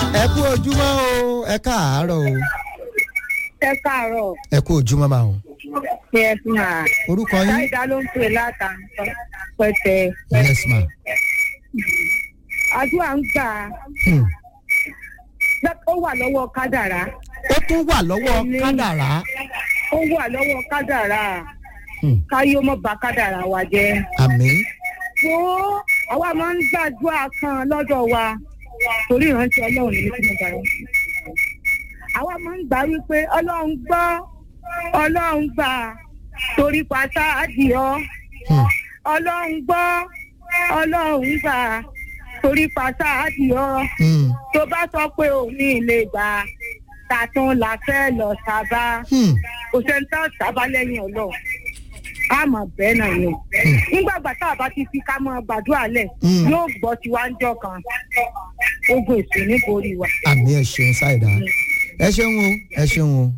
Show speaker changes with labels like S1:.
S1: ẹ kú ojúmọ́ o ẹ káàárọ̀ o
S2: ẹ káàárọ̀
S1: ẹ kú ojúmọ́ máa o
S2: yes ma
S1: orúkọ yín
S2: ṣáìdá ló ń pè látàntọ́ pẹtẹ
S1: yes ma
S2: àdúrà ń gbà
S1: Hmm.
S2: ó wà lọ́wọ́ kádàrá
S1: ó tún wà lọ́wọ́
S2: Ní-
S1: kádàrá
S2: ó wà lọ́wọ́ kádàrá
S1: Hmm.
S2: káyé ó mọ̀ bá kádàrá wa jẹ́.
S1: àmín
S2: wo àwa máa ń gbàdúrà kan lọ́dọ̀ wa torí ìrántí ọlọ́run ní kí mo gbà yẹn. àwa máa ń gbà wípé ọlọ́run gbọ́ ọlọ́run gbà torí pátá àdìọ́
S1: Hmm.
S2: ọlọ́run gbọ́ ọlọ́run gbà torí pátá àdìọ́
S1: Hmm.
S2: tó bá sọ pé òun ní ilé gbà tàtún la fẹ́ lọ sábà
S1: Hmm.
S2: kò sẹ́ni tá a sábà lẹ́yìn ọlọ́run a mọ̀ bẹ́ẹ̀ náà ni nígbà gbà tá a bá ti fi ká mọ gbàdúrà lẹ̀
S1: Mm.
S2: yóò gbọ́ tiwa ń jọ kan ogun èso níborí wa.
S1: àmì ẹ ṣeun ṣáìdá ẹ ṣeun o ẹ ṣeun o